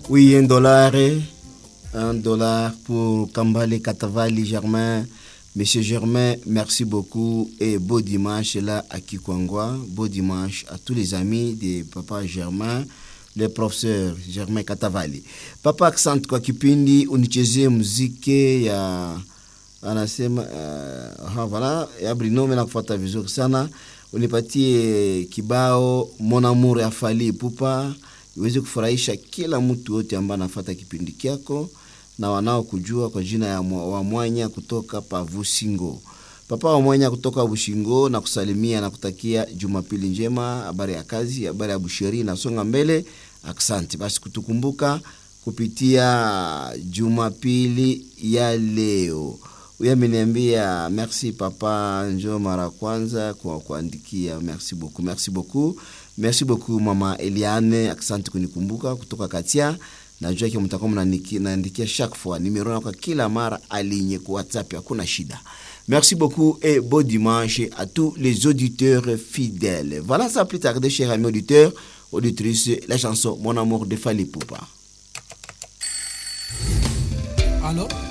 Oui, un dollar. Un dollar pour Kambale Katavali Germain. Monsieur Germain, merci beaucoup et beau dimanche là à Kikwangwa. Beau dimanche à tous les amis de Papa Germain, le professeur Germain Katavali. Papa Accent kwa kipindi unichezee muziki ya anasema uh, voilà ya Brino na kufuata vizuri sana. Unipatie kibao Mon Amour ya Fally Ipupa iweze kufurahisha kila mtu wote ambaye anafuata kipindi kyako na wanaokujua kwa jina ya wa Mwanya kutoka Pavusingo. Papa wa Mwanya kutoka Bushingo na kusalimia na kutakia Jumapili njema, habari ya kazi, habari ya busheri nasonga mbele. Asante basi kutukumbuka kupitia Jumapili ya leo. Huyu ameniambia merci papa, njo mara kwanza kwa kuandikia. Merci beaucoup, merci beaucoup, merci beaucoup mama Eliane, asante kunikumbuka kutoka Katia. Najua ki mtakuwa mnaandikia chaque fois numero yako kila mara alinye kwa WhatsApp, hakuna shida. Merci beaucoup et bon dimanche à tous les auditeurs fidèles. Voilà ça plus tard, chers amis auditeurs, auditrices, la chanson Mon amour de Fally Ipupa. Alors